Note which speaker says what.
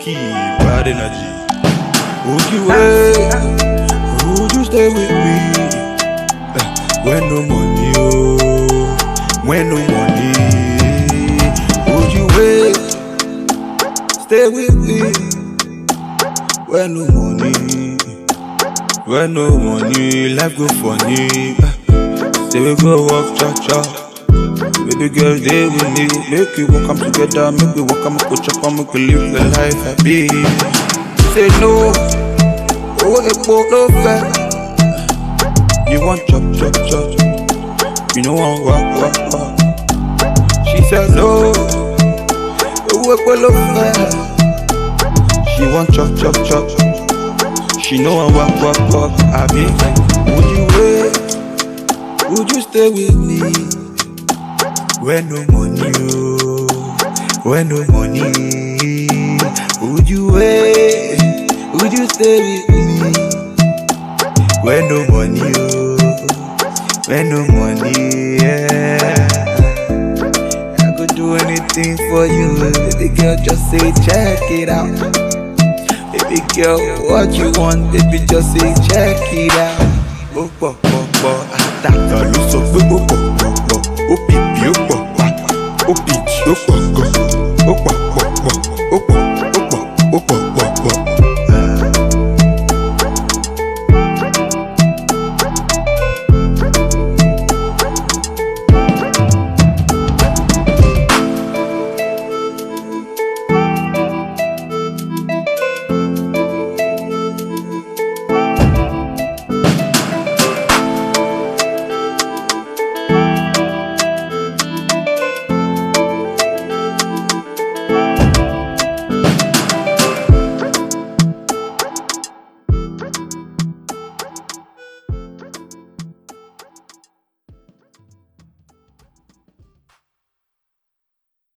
Speaker 1: Key, bad energy. Would you wait? Would you stay with me? Eh, When no money, oh, when no money. Would you wait? Stay with me. When no money, when no money, life go funny. Eh, Say we go walk cha cha. Baby girl, stay with me. Make we walk come together. Make we walk come go chop and make we live the life happy. Say no, oh epo no fair. You want chop chop chop, you know want walk walk walk. She said no, oh epo no fair. She want chop chop chop, she know want walk walk walk. I be like, would you wait? Would you stay with me? When no money, oh, when no money, would you wait? Would you stay with me? When no money, oh, when no money, yeah. I could do anything for you, baby girl. Just say check it out, baby girl. What you want, baby? Just say check it out. Ó pọ̀ pọ̀ pọ̀ àtàkàn ló sọ pé ó pọ̀ pọ̀ pọ̀ ó bí